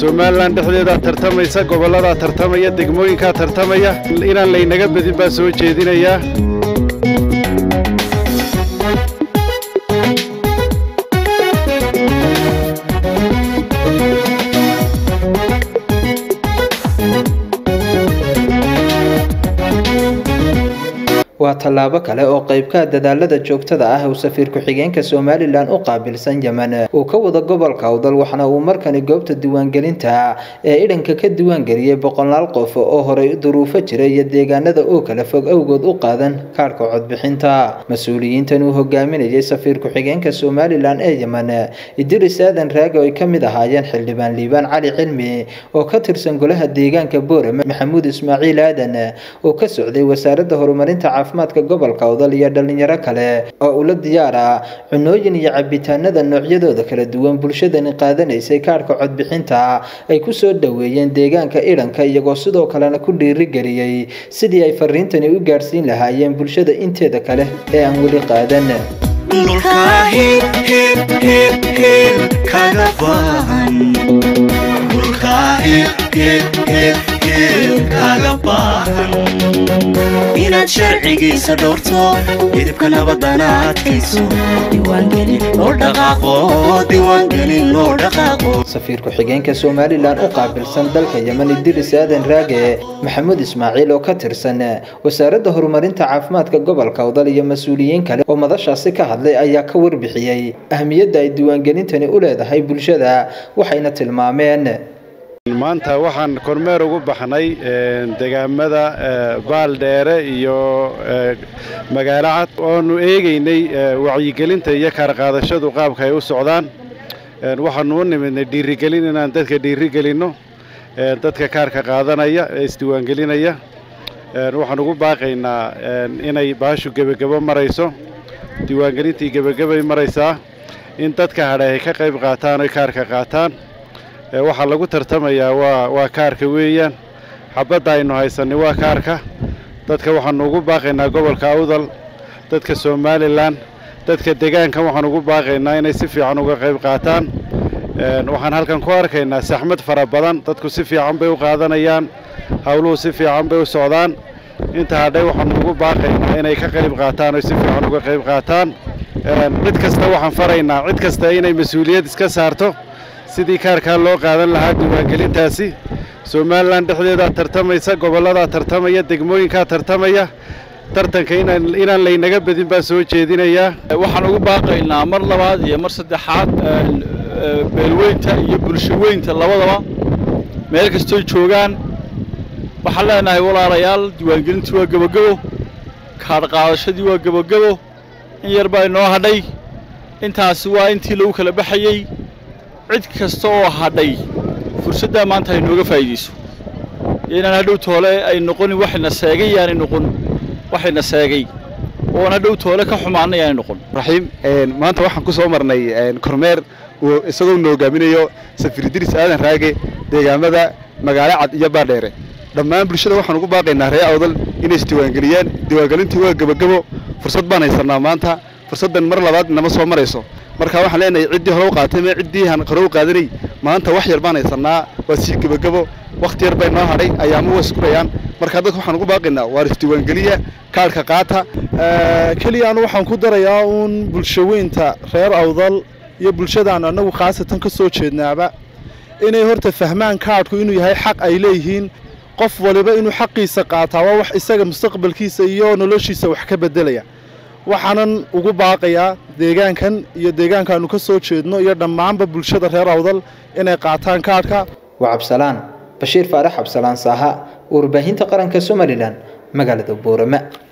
somalilan dhexdeedaa tartamaysa gobolladaa tartamaya degmooyinkaa tartamaya inaan laynaga badin baa soo jeedinayaa waa tallaabo kale oo qaybka dadaalada joogtada ah uu safiir ku-xigeenka somalilan u qaabilsan yemen uu ka wada gobolka awdal waxna uu markani goobta diiwaangelinta ee idhanka ka diiwaangeliyey boqolaal qof oo horey duruufo jira iyo deegaanada oo kala fog awgood u qaadan kaadhka codbixinta mas-uuliyiintan uu hogaaminayay safiir ku-xigeenka somalilan ee yemen idris aadan raage oo ay ka mid ahaayeen xildhibaan liibaan cali cilmi oo ka tirsan golaha deegaanka boorame maxamuud ismaaciil aadan oo ka socday wasaaradda horumarinta caafimaadka gobolka awdal iyo dhalinyaro kale oo ula diyaara cunooyin iyo cabitaanada noocyadooda kala duwan bulshadani qaadanaysay kaadhka codbixinta ay ku soo dhoweeyeen deegaanka idhanka iyagoo sidoo kalena ku dhiirigeliyey sidii ay fariintani u gaadhsiin lahaayeen bulshada inteeda kale ee aan weli qaadan inaad sharcigiisa dhowrto midibka nabadana adkayso safiir ku-xigeenka somalilan u qaabilsan dalka yemen idris aadan raage maxamuud ismaaciil oo ka tirsan wasaaradda horumarinta caafimaadka gobolka awdal iyo mas-uuliyiin kale oo madashaasi ka hadlay ayaa ka warbixiyey ahmiyadda ay diiwaangelintani u leedahay bulshada waxayna tilmaameen maanta waxaan kormeer ugu baxnay degaamada baaldheere iyo magaalo cad oonu eegaynay wacyigelinta iyo kaarqaadashadu qaabka ay u socdaan waxaanu u nimidnay dhiirigelin inaan dadka dhiirigelinno dadka kaarka qaadanaya ee isdiiwaangelinaya waxaan ugu baaqaynaa inay baashu gebagebo marayso diiwaangelintii gebagabay maraysaa in dadka hadhay ay ka qayb qaataan oy kaarka qaataan waxaa lagu tartamayaa waa waa kaarka weeyaan xabadda aynu haysanay waa kaarka dadka waxaanu ugu baaqaynaa gobolka awdal dadka somalilan dadka degaankan waxaan ugu baaqaynaa inay si fiican uga qayb qaataan waxaan halkan ku arkaynaa saxmad fara badan dadku si fiican bay u qaadanayaan howluhu si fiican bay u socdaan inta hadhay waxaanu ugu baaqaynaa inay ka qayb qaataan oy si fiican uga qayb qaataan cid kasta waxaan faraynaa cid kasta inay mas-uuliyad iska saarto sidii kaarkaa loo qaadan lahaa diiwaangelintaasi somalilan dhexdeedaa tartamaysa gobolladaa tartamaya degmooyinkaa tartamaya tartanka inaan laynaga badin baa soo jeedinayaa waxaan ugu baaqaynaa mar labaad iyo mar saddexaad beelweynta iyo bulshaweynta labadaba meel kastooy joogaan waxaan leenahay walaalayaal diiwaangelintii waa gebogebo kaadh qaadashadii waa gebogebo in yar baa inoo hadhay intaasi waa intii lagu kala baxayey cid kasta oo hadhay fursaddaa maanta ay nooga faa'iidayso inaan hadhow toole ay noqonin waxayna seegay yaanay noqon waxayna seegay oon hadhow toole ka xumaanay yaanay noqon raxiim maanta waxaan ku soo marnay kormeer uu isagoo na hogaaminayo safiir idris aadan raage deegaamada magaalo cad iyo baadheere dhammaan bulshada waxaan ugu baaqaynaa ree awdal inay isdiiwaangeliyaan diiwaangelintii waa gebagebo fursad baan haysanaa maanta fursaddan mar labaad nama soo marayso marka waxaan leenahay ciddii hore u qaatay mee ciddii aan hore u qaadanay maanta wax yar baan haysanaa waa sii gebagebo wakhti yar bay noo hadhay ayaama way iskurayaan marka dadka waxaan ugu baaqaynaa waa isdiiwaangeliya kaadhka qaata keliya anu waxaan ku darayaa uun bulshaweynta reer awdal iyo bulshadaan annagu khaasatan ka soo jeednaaba inay horta fahmaan kaadhku inuu yahay xaq ay leeyihiin qof waliba inuu xaqiisa qaataa waa wax isaga mustaqbalkiisa iyo noloshiisa wax ka beddelaya waxaanan ugu baaqayaa deegaankan iyo deegaankaannu ka soo jeedno iyo dhammaanba bulshada reer awdal inay qaataan kaadhka waa cabsalaan bashiir faarax cabsalaan saaha warbaahinta qaranka somalilan magaalada boorama